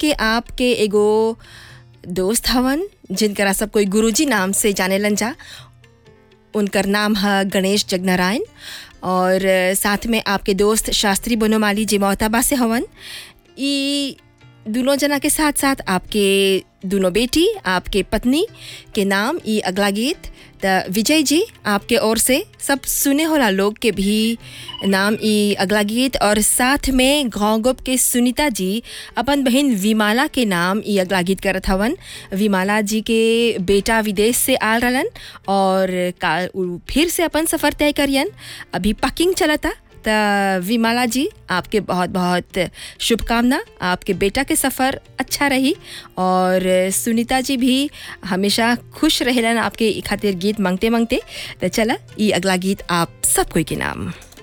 के आपके एगो दोस्त हवन जिनकरा सब कोई गुरुजी नाम से जानेलन जा उनकर नाम है गणेश जगनारायण और साथ में आपके दोस्त शास्त्री बनोमाली जी मोहताबा से हवन ई दोनों जना के साथ साथ आपके दोनों बेटी आपके पत्नी के नाम ई अगला गीत त विजय जी आपके ओर से सब सुने होला लोग के भी नाम ई अगला गीत और साथ में घोंगुप के सुनीता जी अपन बहन विमाला के नाम ई अगला गीत करत हवन विमाला जी के बेटा विदेश से आल रहलन और काल उ फिर से अपन सफ़र तय करियन अभी पकिंग चलता त विमाला जी आपके बहुत बहुत शुभकामना आपके बेटा के सफ़र अच्छा रही और सुनीता जी भी हमेशा खुश रहेलन आपके ई खातिर गीत मांगते मांगते तो चला ई अगला गीत आप सब कोई के नाम